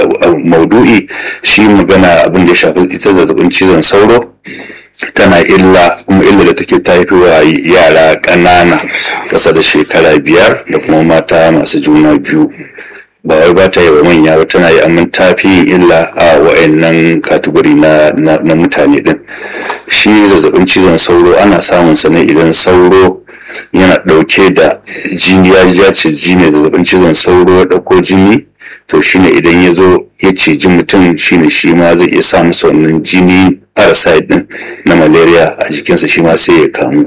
maudu'i shi magana abin da ya shafi ita zazzabin cizon sauro tana illa kuma illa da take ta haifi wa yara ƙanana ƙasa da shekara biyar da kuma mata masu juna biyu ba wai ba ta yi wa manya ba tana yi amma ta fi yin illa a wa'annan katuguri na, na, mutane din shi zazzabin cizon sauro ana samun sa ne idan sauro yana ɗauke da jini ya ce jini zazzabin cizon sauro ya ɗauko jini to shine idan ya zo ya ciji mutum shine shi ma zai iya sa masa wannan jini parasite din na malaria a jikinsa shi ma sai ya kamu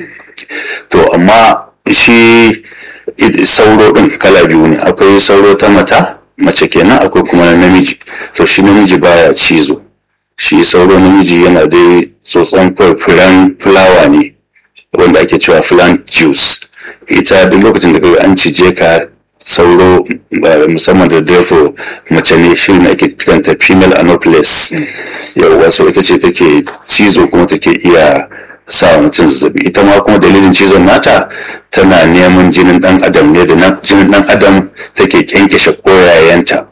to amma shi sauro din kala biyu ne akwai sauro ta mata mace kenan akwai kuma na namiji to shi namiji baya cizo shi sauro namiji yana dai tsotson firan fulawa ne wanda ake cewa plant juice ita duk lokacin da kaga an cije ka sauro musamman da dato mace ne shi ne ake kiranta female anopheles yawwa so ita ce take cizo kuma take iya sa wa mutum zazzabi ita ma kuma dalilin cizon nata tana neman jinin dan adam ne da jinin dan adam take kyankyashe koyayenta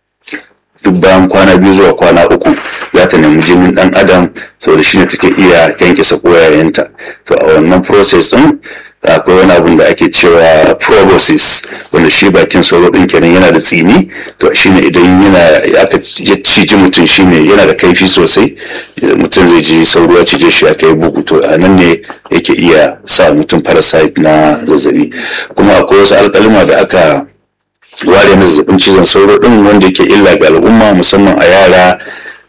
duk bayan kwana biyu zuwa kwana uku za ta nemi jinin dan adam saboda shine take iya kyankyasa koyayenta to a wannan process din akwai wani abun da ake cewa proboscis wanda shi bakin sauro din kenan yana da tsini to shine idan yana aka ya ciji mutum shine yana da kaifi sosai mutum zai ji sauro ya cije shi aka yi bugu to a nan ne yake iya sa mutum parasite na zazzabi kuma akwai wasu alkalima da aka ware na zazzabin cizon sauro din wanda yake illa ga al'umma musamman a yara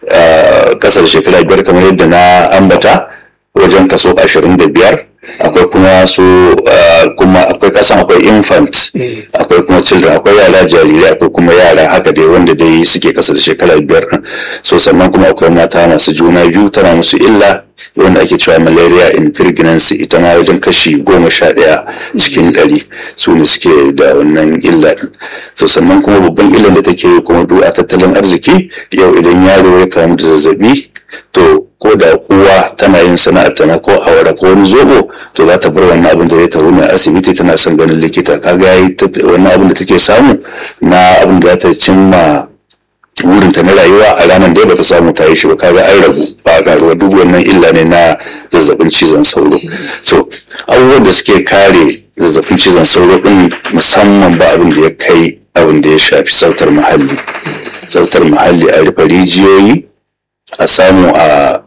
kasar shekara biyar kamar yadda na ambata wajen kaso ashirin da biyar akwai kuma su kuma akwai kasan akwai infant akwai kuma children akwai yara jarirai akwai kuma yara haka dai wanda dai suke kasa da shekara biyar so sannan kuma akwai mata masu juna biyu tana musu illa wanda ake cewa malaria in pregnancy ita ma wajen kashi goma sha ɗaya cikin ɗari su ne suke da wannan illa ɗin so sannan kuma babban illan da take yi kuma duk a tattalin arziki yau idan yaro ya kamu da zazzabi to ko da uwa tana yin sana'ar tana ko awara ko wani zobo to za ta bar wannan abin da zai taru ne asibiti tana son ganin likita kaga yayi wannan abin da take samu na abin da za ta cimma wurinta na rayuwa a ranar da bata samu ta yi shi ba kaga an rabu ba a karuwa duk wannan illa ne na zazzabin cizon sauro so abubuwan da suke kare zazzabin cizon sauro din musamman ba abin da ya kai abin da ya shafi sautar muhalli sautar muhalli a rufe rijiyoyi a samu a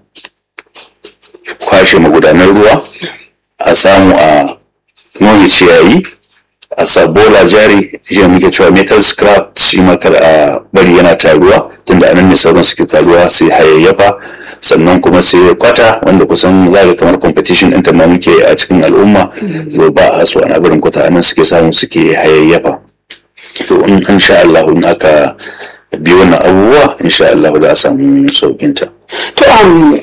kwashe magudanar ruwa a samu a nome ciyayi a sa bola jari shi muke cewa metal scrap shi makar a bari yana taruwa tunda anan ne sauran suke taruwa sai hayayyafa sannan kuma sai kwata wanda kusan zaga kamar competition ɗin ma muke a cikin al'umma zo ba a so ana barin kwata anan suke samu suke hayayyafa to in sha Allah in aka bi wannan abubuwa insha Allah za a samu saukinta. To um,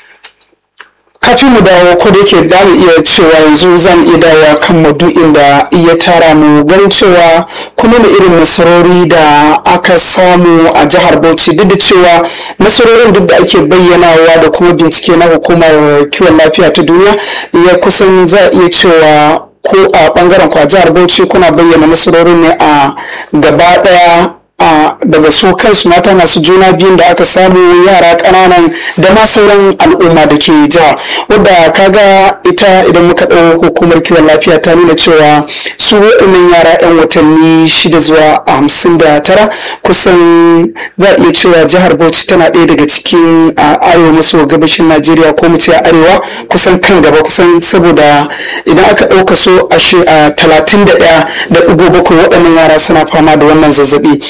kafin mu dawo ko da yake da mu iya cewa yanzu zan iya dawowa kan maudu'in da iya tara mu ganin cewa kuma da irin nasarori da aka samu a jihar Bauchi duk da cewa nasarorin duk da ake bayyanawa da kuma bincike na hukumar kiwon lafiya ta duniya ya kusan za a iya cewa ko a bangaren kwa jihar Bauchi kuna bayyana nasarorin ne a gaba daya daga su kansu mata masu juna biyun da aka samu yara ƙananan da ma sauran al'umma da ke jiha wadda kaga ita idan muka ɗau hukumar kiwon lafiya ta nuna cewa su waɗannan yara 'yan watanni shida zuwa hamsin da tara kusan za a iya cewa jihar bauchi tana ɗaya daga cikin arewa maso gabashin najeriya ko mu ce arewa kusan kan gaba kusan saboda idan aka ɗauka so a talatin da ɗaya da ɗigo bakwai waɗannan yara suna fama da wannan zazzabi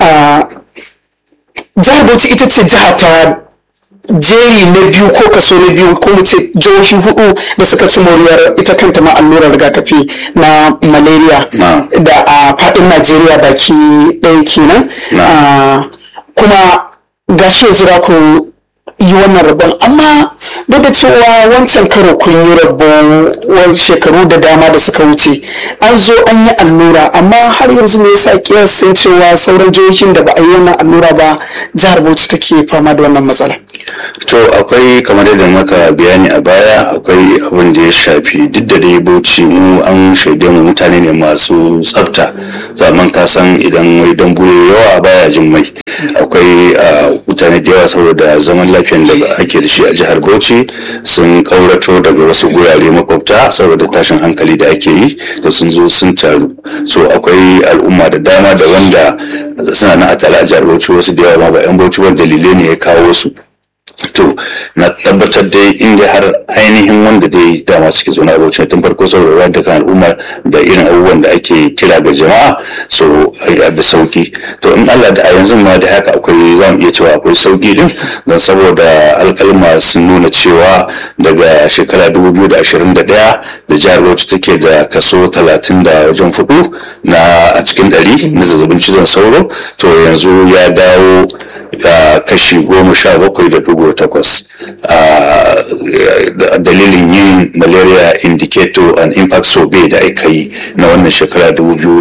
jihar bauchi ita ce jiha ta jeri na biyu ko kaso na biyu ko mu ce jihohi hudu da suka ci moriyar ita kanta ma allurar rigakafi na malaria da a fadin najeriya baki ɗaya kenan kuma gashi yanzu ku yi wannan rabon amma duk da cewa wancan karo kun yi rabon shekaru da dama da suka wuce an zo an yi allura amma har yanzu me yasa kiyasin cewa sauran jihohin da ba a yi wannan allura ba jihar bauchi take fama da wannan matsala to akwai kamar yadda maka bayani a baya akwai abin da ya shafi duk da dai bauchi mu an shaide mu mutane ne masu tsafta zaman ka san idan wai dambu ya yawa baya jin mai akwai mutane da yawa saboda zaman lafiyan da ake da shi a jihar bauchi sun kaurato daga wasu gurare makwabta saboda tashin hankali da ake yi to sun zo sun taru so akwai al'umma da dama da wanda suna na a tare a jihar bauchi wasu da yawa ma ba 'yan bauchi wanda dalilai ne ya kawo su to na tabbatar dai inda har ainihin wanda dai dama suke zaune a bauchi tun farko saboda da kan al'umma da irin abubuwan da ake kira ga jama'a so a da sauki to in Allah da a yanzu ma da haka akwai za mu iya cewa akwai sauki din don saboda alkalma sun nuna cewa daga shekara 2021 da jihar bauchi take da kaso 30 da wajen fudu na a cikin ɗari na zazzabin cizon sauro to yanzu ya dawo kashi goma sha bakwai da dubu takwas dalilin yin malaria indicator and impact survey da aka yi na wannan shekara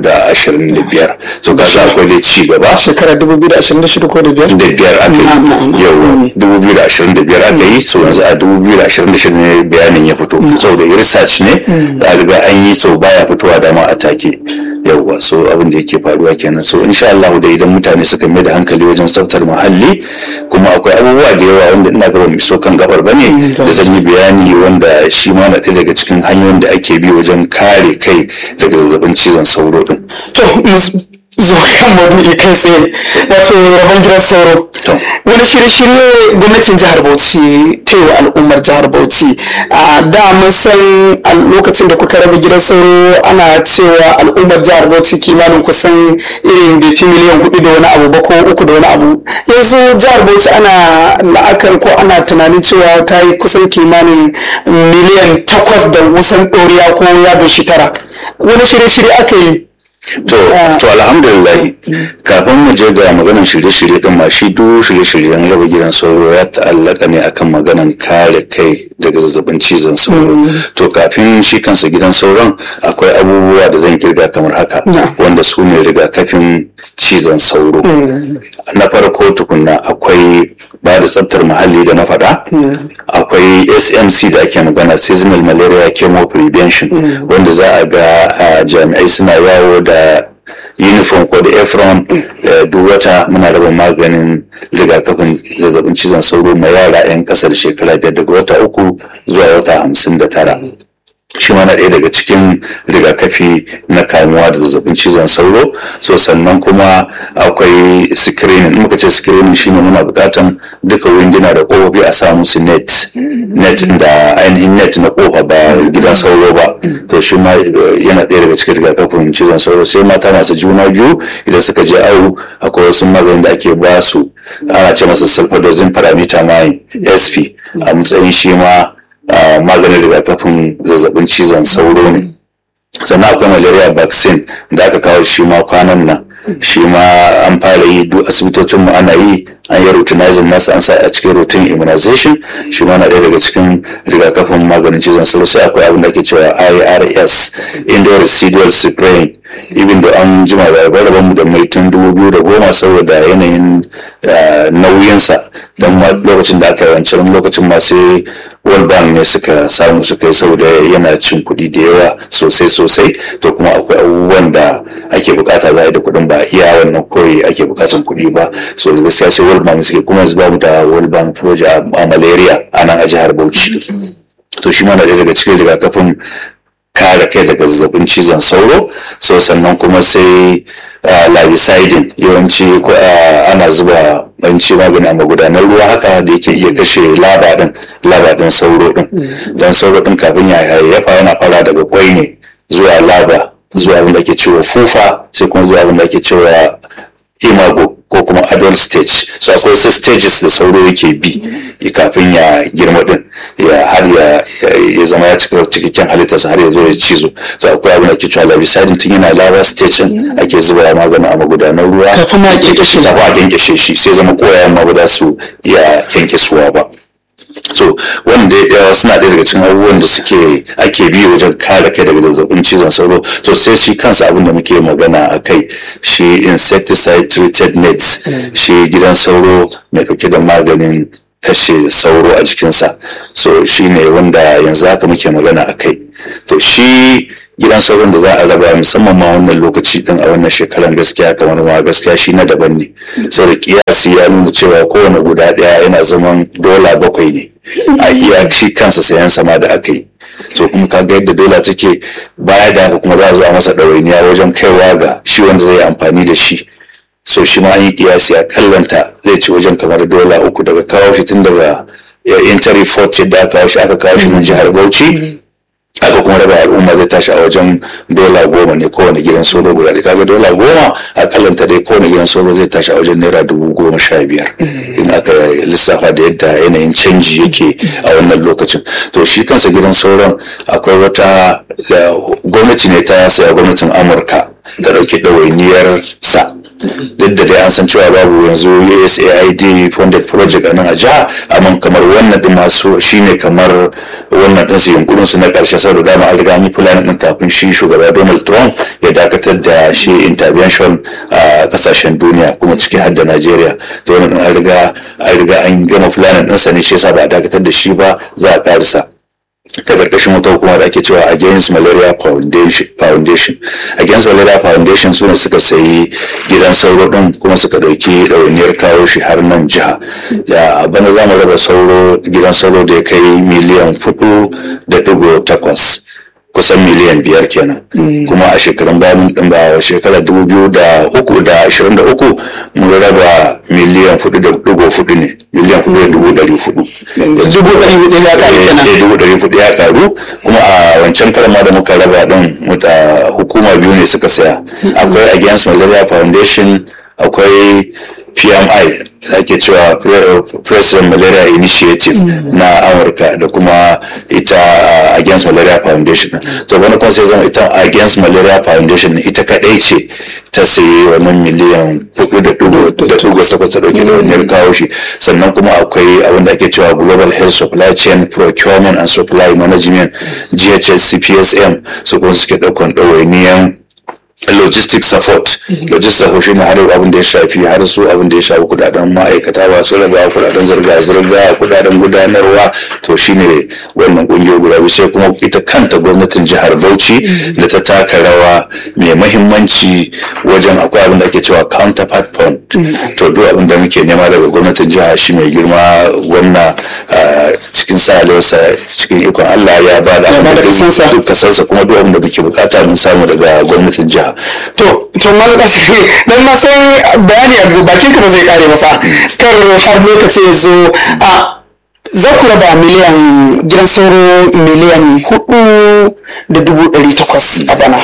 2025 so ga akwai da ci gaba shekara 2026 ko da biyar da biyar aka yi yau 2025 aka yi so yanzu a 2026 ne bayanin ya fito saboda research ne da riga an yi so baya fitowa da ma a take yauwa so abin da yake faruwa kenan so insha Allah da idan mutane suka mai da hankali wajen tsaftar muhalli kuma akwai abubuwa da yawa wanda ina ga mu so kan gabar bane da zan yi bayani wanda shi ma na ɗaya daga cikin hanyoyin da ake bi wajen kare kai daga zazzabin cizon sauro din to zuwa kan maudu'i kai tsaye wato rabon gidan sauro wani shirye-shirye gwamnatin jihar bauchi ta yi wa al'ummar jihar bauchi a da mun san a lokacin da kuka raba gidan sauro ana cewa al'ummar jihar bauchi kimanin kusan irin bai fi miliyan hudu da wani abu ba ko uku da wani abu yanzu jihar bauchi ana la'akar ko ana tunanin cewa ta yi kusan kimanin miliyan takwas da kusan ɗoriya ko ya doshi tara wani shirye-shirye aka yi To, to alhamdulillah kafin mu je ga maganan shirye-shirye din ma shi duk shirye-shiryen raba gidan sauro ya ta'allaka ne akan maganan kare kai daga zazzabin cizon sauro. To kafin shi kansa gidan sauron akwai abubuwa da zan kirga kamar haka wanda su ne rigakafin cizon sauro. Na farko tukunna akwai ba da tsaftar muhalli da na faɗa akwai smc da ake magana seasonal malaria chemo prevention wanda za a ga jami'ai suna yawo da uniform ko da efron duk wata muna raba maganin rigakafin zazzabin cizon sauro ma yara 'yan kasar shekara biyar daga wata uku zuwa wata hamsin da tara shi ma na ɗaya daga cikin rigakafi na kamuwa da zazzabin cizon sauro so sannan kuma akwai screening in muka ce screening shine muna buƙatan duka winduna da ƙofofi a sa musu net net da ainihin net na ƙofa ba gidan sauro ba to shi ma yana ɗaya daga cikin rigakafin cizon sauro sai mata masu juna biyu idan suka je awo akwai wasu maganin da ake ba su ana ce masa sulfadozin parametamine sp a matsayin shi ma Uh, maganin rigakafin zazzabin cizon sauro ne sannan akwai malaria vaccine da aka kawo shi ma kwanan nan shi ma an fara yi duk asibitocin mu ana yi an yi routinizing nasa an sa a cikin routine immunization shi ma na ɗaya daga cikin rigakafin maganin cizon sauro sai akwai abin da ake cewa irs indoor residual spraying ibin da an jima da rabar mu da mai tun dubu biyu da goma saboda yanayin nauyinsa don lokacin da aka yi wancan lokacin ma sai world bank ne suka samu suka yi saboda yana cin kuɗi da yawa sosai sosai to kuma akwai abubuwan da ake bukata za a yi da kuɗin ba iya wannan koyi ake bukatan kuɗi ba so gaskiya sai world bank suke kuma yanzu bamu da world bank project a malaria a nan a jihar bauchi to shi ma na daga cikin rigakafin kare kai daga zazzabin cizon sauro so sannan kuma sai labicidin yawanci ana zuba banci magani a magudanar ruwa haka da yake iya kashe laba din laba din sauro din don sauro din kafin ya hayayyafa yana fara daga kwai ne zuwa laba zuwa abin da ake cewa fufa sai kuma zuwa abin da ake cewa imago ko kuma adult stage so akwai wasu stages da sauro yake bi kafin ya girma din ya har ya zama ya cika cikakken halittarsa har ya zo ya cizo so akwai abin da ke cewa labisadin tun yana lava stage ake zuba maganin a magudanar ruwa kafin ma kyankyashe kafin a kyankyashe shi sai zama koyayen ma ba za su iya kyankisuwa ba so wanda yawa suna ɗaya daga cikin abubuwan da suke ake bi wajen kare kai daga zazzabin cizon sauro to sai shi kansa abin da muke magana a kai shi insecticide treated nets shi gidan sauro mai ɗauke da maganin kashe sauro a jikinsa so shi ne wanda yanzu haka muke magana a kai to shi gidan sauron da za a raba musamman ma wannan lokaci din a wannan shekaran gaskiya kamar ma gaskiya shi na daban ne saboda kiyasi ya nuna cewa kowane guda ɗaya yana zaman dola bakwai ne a iya shi kansa sayan sama da aka yi so kuma kaga yadda dola take baya da haka kuma za a zo a masa ɗawainiya wajen kaiwa ga shi wanda zai amfani da shi so shi ma an yi kiyasi a kallanta zai ci wajen kamar dola uku daga kawo shi tun daga intari fort da aka kawo shi aka kawo shi nan jihar bauchi aka kuma raba al'umma zai tashi a wajen dola goma ne kowane gidan solo guda da kaga dola goma a kallanta dai kowane gidan solo zai tashi a wajen naira dubu goma sha biyar in aka lissafa da yadda yanayin canji yake a wannan lokacin to shi kansa gidan sauran akwai wata gwamnati ne ta saya gwamnatin amurka ta ɗauki ɗawainiyar sa duk da dai an san cewa babu yanzu USAID funded project a nan a jiha amma kamar wannan din masu shine kamar wannan din su yunkurin su na karshe saboda dama an riga an yi plan din kafin shi shugaba Donald Trump ya dakatar da shi intervention a kasashen duniya kuma ciki har da Najeriya to wannan an riga an riga an gama plan din sa ne shi yasa ba a dakatar da shi ba za a karisa ta karkashin wata hukuma da ake cewa against malaria foundation against malaria foundation su ne suka sayi gidan sauro din kuma suka dauki ɗawainiyar kawo shi har nan jiha a bana za mu raba sauro gidan sauro da ya kai miliyan hudu da dubu takwas kusan miliyan biyar kenan kuma a shekarun bayan din ba shekara dubu biyu da uku da ashirin da uku mun raba miliyan hudu da dubu hudu ne miliyan hudu da dubu dari hudu dubu ɗari hudu ya ƙaru kenan eh dubu dari hudu ya karu kuma a wancan karan ma da muka raba din muta hukuma biyu ne suka saya akwai against malaria foundation akwai PMI da ake cewa President Malaria Initiative na Amurka da kuma ita Against Malaria Foundation to wani kuma sai zama ita Against Malaria Foundation ita kadai ce ta sayi wannan miliyan hudu da dubu da dubu takwas ta dauke da wani kawo shi sannan kuma akwai abin da ake cewa Global Health Supply Chain Procurement and Supply Management GHS CPSM su kuma suke daukan ɗawainiyan logistic support logistic support shine har abin da ya shafi har su abin da ya shafi kudaden ma'aikata ba su raba kudaden zirga-zirga kudaden gudanarwa to shine wannan kungiyar guda biyu sai kuma ita kanta gwamnatin jihar Bauchi da ta taka rawa mai mahimmanci wajen akwai abin da ake cewa counterpart fund to duk abin da muke nema daga gwamnatin jiha shi mai girma gwamna cikin sa cikin ikon Allah ya ba da duk kasarsa kuma duk abin da muke bukata mun samu daga gwamnatin jiha to to malaka dan na san bayani a bakin ka ba zai kare ba fa kar har lokaci ya zo a za ku raba miliyan gidan sauro miliyan hudu da dubu ɗari takwas a bana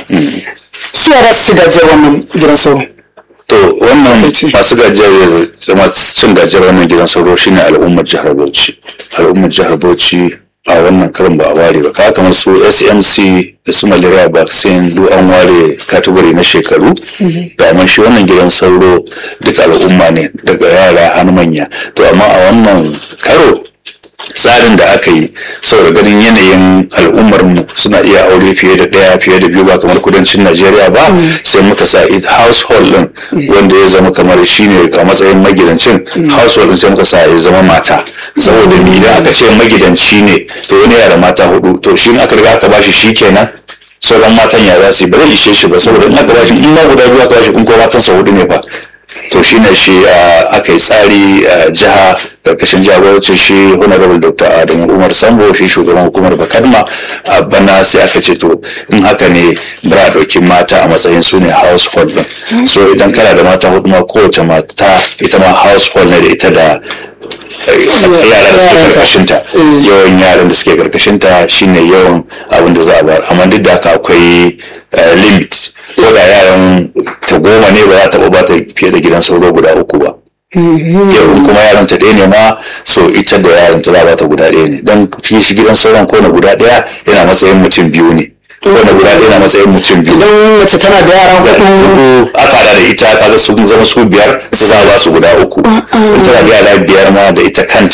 su yara su ci gajiyar wannan gidan sauro to wannan masu gajiyar masu cin gajiyar wannan gidan sauro shine al'ummar jihar bauchi al'ummar jihar bauchi a wannan karin ba a ware ba ka kamar su smc da su malaria vaccine duk an ware katugori na shekaru da amma shi wannan gidan sauro duk al'umma ne daga yara har manya to amma a wannan karo tsarin da aka yi saboda ganin yanayin al'ummar mu suna iya aure fiye da ɗaya fiye da biyu ba kamar kudancin najeriya ba sai muka sa it household din wanda ya zama kamar shine a matsayin magidancin household din sai muka sa ya zama mata saboda ni idan aka ce magidanci ne to wani yana da mata hudu to shi aka riga aka bashi shi kenan sauran matan ya za su yi ba zai ishe shi ba saboda in aka bashi in ma guda biyu aka bashi kun ko matansa hudu ne fa to shine shi aka yi tsari a jiha karkashin jagorancin shi honorable dr adamu umar sambo shi shugaban hukumar bakadma a bana sai aka ce to in haka ne bara ɗauki mata a matsayin su ne household din so idan kana da mata hudu ma kowace mata ita ma household ne da ita da yaran da suke karkashinta yawan yaran da suke karkashinta shine yawan abin da za a bar amma duk da haka akwai limit ko da yaran ta goma ne ba za ta ba ta fiye da gidan sauro guda uku ba yau kuma yaran ta ɗaya ne ma so ita da yaran ta za ba ta guda ɗaya ne don shi gidan sauran ko na guda ɗaya yana matsayin mutum biyu ne wanda guda ɗaya na matsayin mutum biyu idan mace tana da yara hudu aka hada da ita kaga sun zama su biyar za a ba su guda uku in tana da yara biyar ma da ita kanta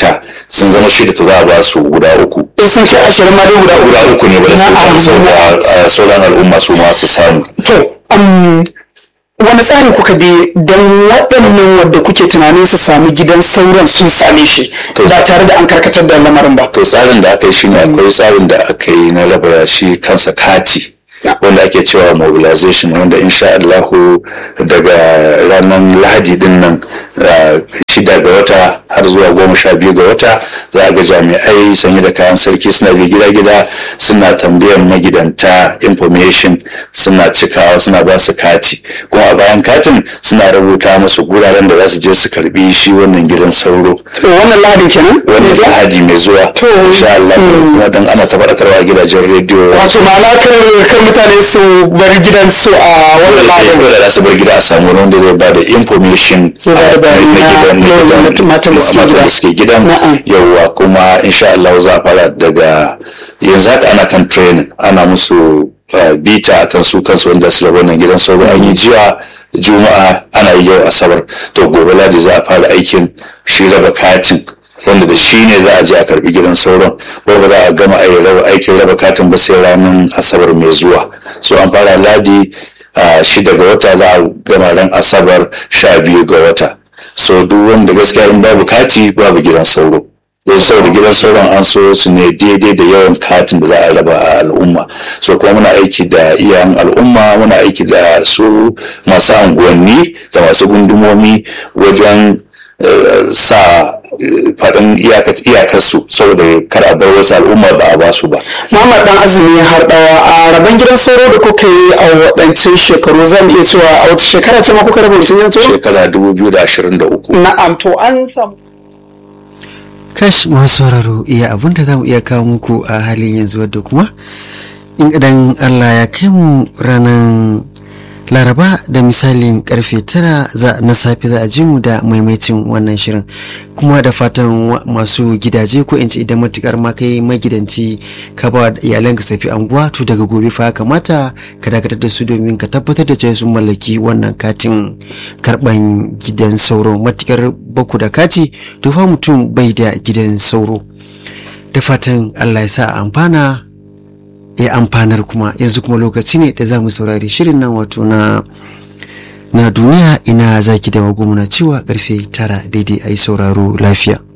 sun zama shida to za a ba su guda uku in sun kai ashirin ma dai guda uku guda uku ne ba da su Na'am, samu saboda sauran al'umma su ma su samu To, um, wani tsari kuka bi don waɗannan wadda kuke tunanin su sami gidan sauran sun same shi To, ba tare da an karkatar da lamarin ba. to tsarin da aka yi shine akwai tsarin da aka yi na raba shi kansa kati wanda ake cewa mobilization wanda insha Allahu daga ranar lahadi din nan ah, shida ga wata har zuwa goma sha biyu ga wata za a ga jami'ai sanye da kayan sarki suna bi gida-gida suna tambayan magidanta information suna cikawa suna ba su kati kuma a bayan katin suna rubuta musu guraren da za su je su karbi shi wannan gidan sauro To, wannan lahadin kenan? wannan lahadi mai zuwa To, insha Allah kuma dan ana ta faɗakarwa a gidajen rediyo Wato ma'ana kar kar mutane su bar gidan su a wannan lahadin. dole da su bar gida a samu wani wanda zai bada information Zai bada a- bayani na na gidan na yawan gidan matan da suke matan gida. da suke gidan Na'am. yawwa kuma insha Allah za a fara daga yanzu haka ana kan training ana musu uh, bita akan su kansu wanda su wannan gidan sauro an yi jiya juma'a ana yi yau asabar to gobe ladi za a fara aikin shi raba katin wanda da shi ne za a je a karbi gidan sauron ko ba za a gama ai- raba- aikin raba katin ba sai ranar asabar mai zuwa so an fara ladi a shida ga wata za a gama ran asabar sha biyu ga wata so duk wanda gaskiya in babu kati babu gidan sauro yanzu saboda gidan sauran an so su ne daidai da yawan katin da za a raba a al'umma so kuma muna aiki da iyayen al'umma muna aiki da su masu anguwanni da masu gundumomi wajen eh, sa eh, faɗin iyaka- iyakarsu saboda kar a bar wasu al'umma ba a ba su ba Muhammad dan azumi har dawa a rabon gidan sauro da kuka yi a waɗancan shekaru zan iya cewa a wata shekara ce ma kuka raba wancan gidan sauro? shekara 2023 Na'am to an samu. kash masu sauraro iya abin da za mu iya kawo muku a halin yanzu wadda kuma in idan allah ya kai mu ranar laraba da misalin karfe tara za na safe za a ji mu da maimaitin wannan shirin kuma da fatan wa- masu gidaje ko in ce idan matukar ma kai magidanci ka ba wa iyalanka safi anguwa to daga gobe fa ya kamata ka dakatar da su domin ka tabbatar da cewa sun mallaki wannan katin karban gidan sauro matukar baku da kati to fa mutum bai da gidan sauro da fatan allah ya sa a amfana ya amfanar kuma yanzu kuma lokaci ne da za mu saurari shirin nan wato na na duniya ina zaki da magumuna cewa karfe tara daidai a yi sauraro lafiya